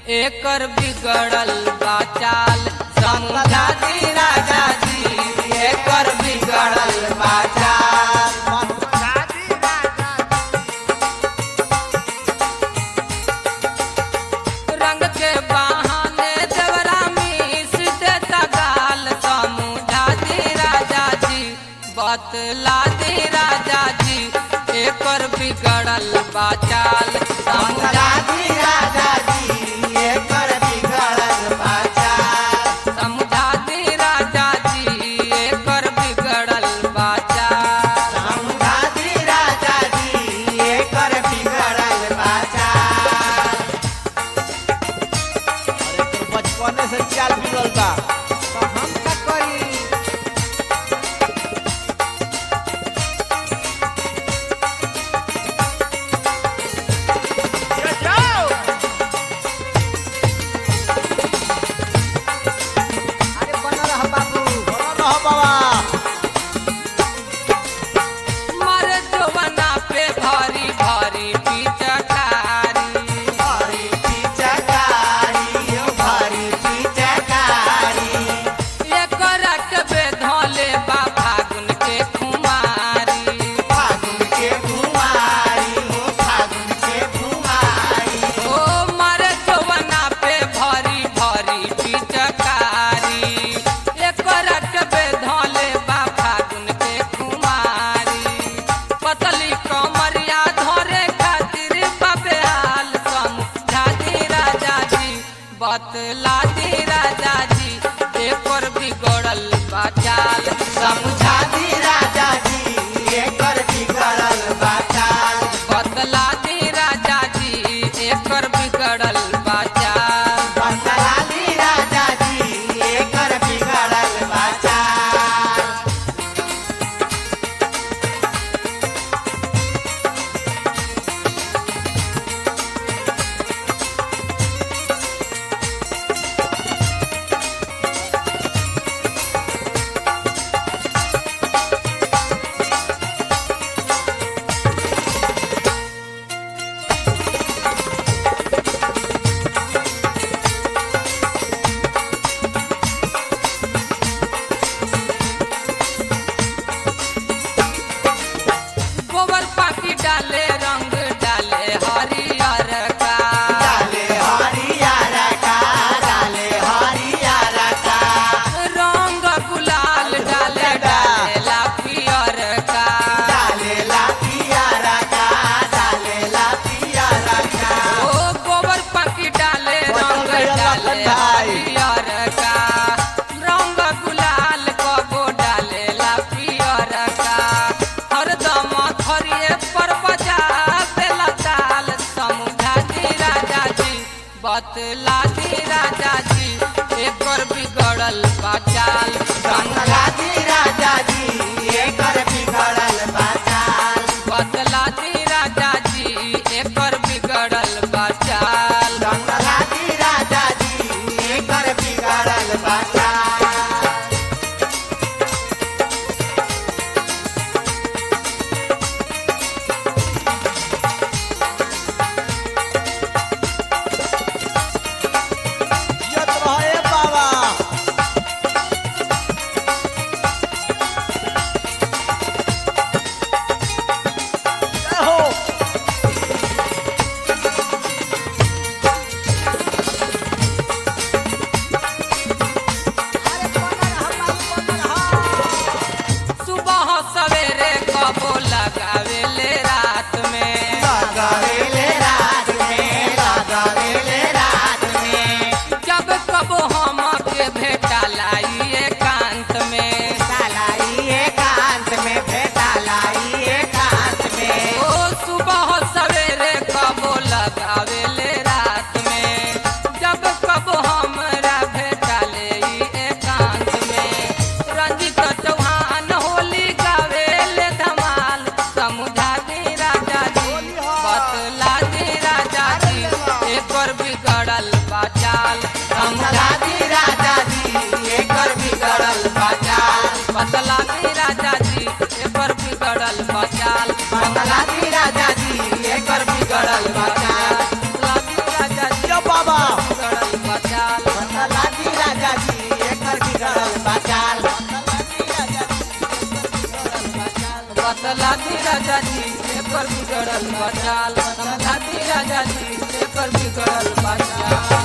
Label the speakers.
Speaker 1: एकर बिगड़ल बाचाल समझा दी राजा जी एकर बिगड़ल बाचाल रंग के बहाने देवरा मीस देता गाल समझा दी राजा जी बतला दी राजा जी एकर बिगड़ल बाचाल समझा दी राजा जी एकर बिगड़ल बाचाल समझा दी राजा जी एकर बिगड़ल बाचाल समझा दी राजा जी एकर बिगड़ल बाचाल
Speaker 2: बचपने से चाल बिगड़ल बा
Speaker 1: तो हम का करी
Speaker 2: अरे बन रह बाबू बन रह बाबा
Speaker 1: मर जवना पे भारी भारी पिचकारी भारी पिचकारी भारी पिचकारी एकर के धले बा फागुन के कुमारी फागुन के कुमारी हो फागुन के कुमारी ओ मर जवना पे भारी भारी पिचकारी एकर के धले बा फागुन के कुमारी पतली कमरिया धरे खातिर बाबे हाल समझा दी राजा जी बतला दी राजा जी एकर बिगड़ल बाचाल समझा दी राजा जी एकर बिगड़ल बाचाल बतला दी राजा जी एकर बिगड़ल बाचाल बतला दी राजा जी एकर बिगड़ल बाचाल गोबर पाकी डाले रंग डाले हरियर का डाले हरियर का डाले हरियर का रंग गुलाल डाले डाले ला पियर का डाले ला पियर का डाले ला पियर का ओ गोबर पाकी डाले रंग डाले हरियर का रंग गुलाल कबो डाले ला पियर का हरदम थरिए पर बजा बेला ताल समझा दी राजा जी बतला दी राजा जी एकर बिगड़ल बाचाल समझा दी राजा जी एकर बिगड़ल बाचाल बतला दी राजा जी एकर बिगड़ल बाचाल समझा दी राजा जी एकर बिगड़ल बाचाल
Speaker 2: जियत रहे बाबा जय हो अरे बन रह बाबू बन रह
Speaker 1: सुबह सवेरे कबो लगावेले रात में लगावेले रात में लगावेले रात में जब कबो हम के भेटा लाई एकांत में लाई एकांत में भेटा लाई एकांत में ओ सुबह सवेरे कबो लगावेले रात में जब कबो हमरा भेटा ले एकांत में रंजित चौहान होली गावेले धमाल समझा दे राजा जी बतला दे राजा जी एकर बिगड़ल बाचाल समझा दे राजा जी एकर बिगड़ल बाचाल बतला दे राजा जी एकर बिगड़ल बाचाल बतला दे राजा जी एकर बिगड़ल बाचाल बतला दे राजा जी
Speaker 2: बाबा
Speaker 1: एकर बिगड़ल बचाल समझाती राजा जी एकर बिगड़ल बचाल